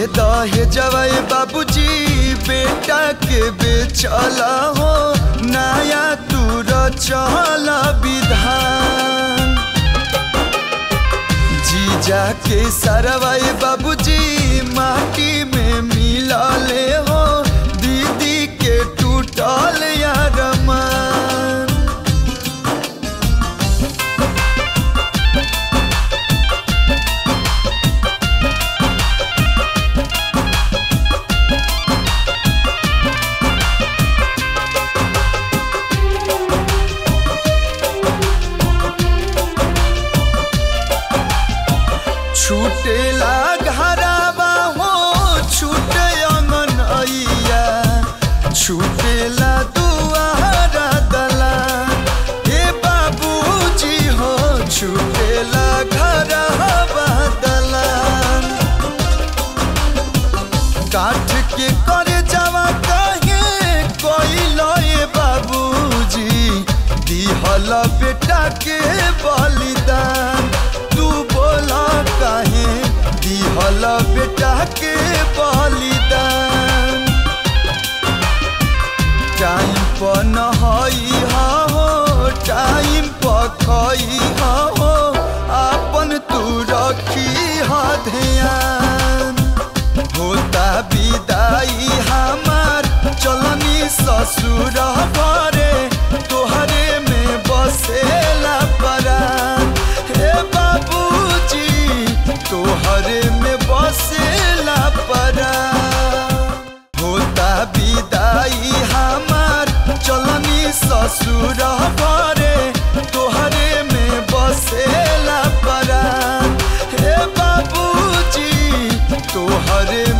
दहे जवाई बाबूजी बेटा के बेचला हो नया तू रचल विधान जीजा के सरवाई बाबूजी माटी में मिलले हो दीदी के टूटल यार मान छूटेला घराबा हो छूटे अंगनैया छूटेला दुआरा दला हे बाबूजी हो छूटेला घराबा दला काठ के करे जावा कहे कोइलो ए बाबूजी दिहल बेटा के बलिदान तू बोला काहे दिहल बेटा के बलिदान टाइम पर नहई हो टाइम पर खई हो अपन तू रखी ह ध्यान होता विदाई हमार चलनी ससुर घरे तोहरे में बसेला परान हे बाबूजी तोहरे में बसेला परान होता विदाई हमार चलनी ससुर घरे तोहरे में बसेला परान हे बाबूजी तोहरे